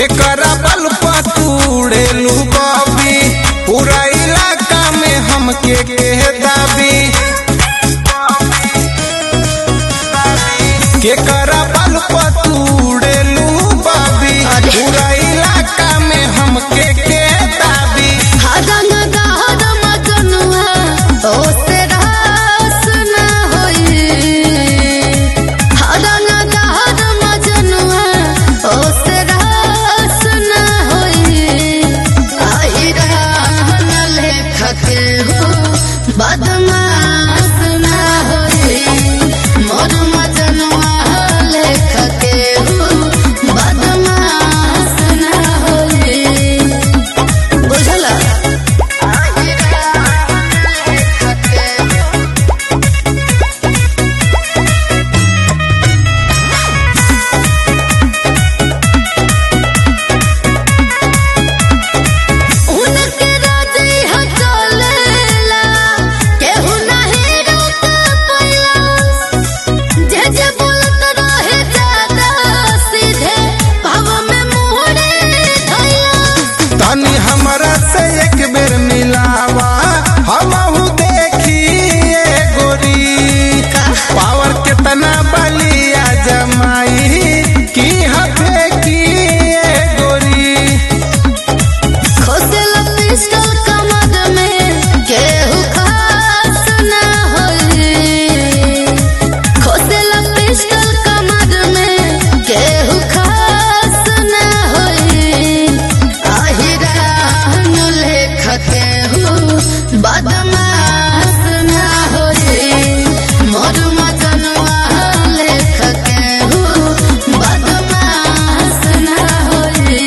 के करा बल पतूड़ेलू बबी पूरा इलाका में हमके के दाबी के करा बल पतूड़ेलू बबी पूरा इलाका में हमके के दाबी हदन दहद मजनुआ ओसे रास न होई हदन दहद मजनुआ ओसे रास न होई आई रहन लेखक हो बदमाश न होई मोर मजनुआ लेखक हो बदमाश न होई बुझला उनके राजी हटलेला केहू नहीं रोक पाया जे जे बोलत रहे ज्यादा सीधे भाव में मुहरे धैया तनी हमरा से एक बेर मिलावा हमहू देखिए गोरी पावर कितना बलिया जमाई की हथे की गोरी खोसल पिस्टल कमर में केहू खास न होई खोसल पिस्टल कमर में केहू खास न होई आहिरान लेखक केहू बदमाश न होई मोर मजनुआ लेखक केहू बदमाश न होई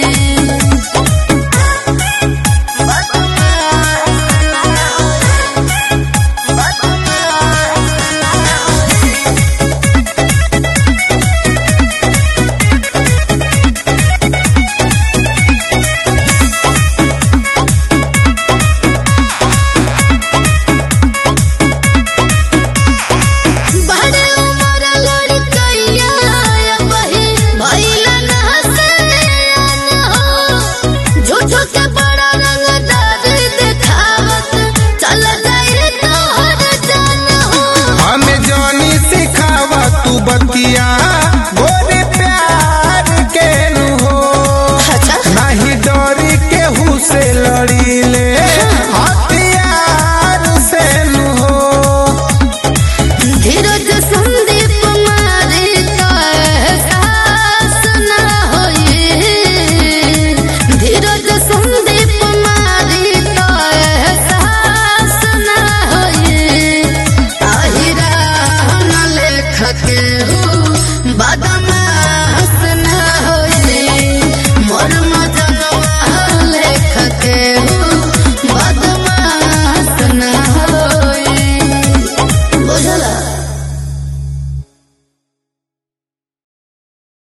बड़े उमर लड़कइया बही भइला ना से हो झूठो के बड़ा रंगदार देखावत चल जाए तोहर जान हो हमें जानी सिखावा तू बतिया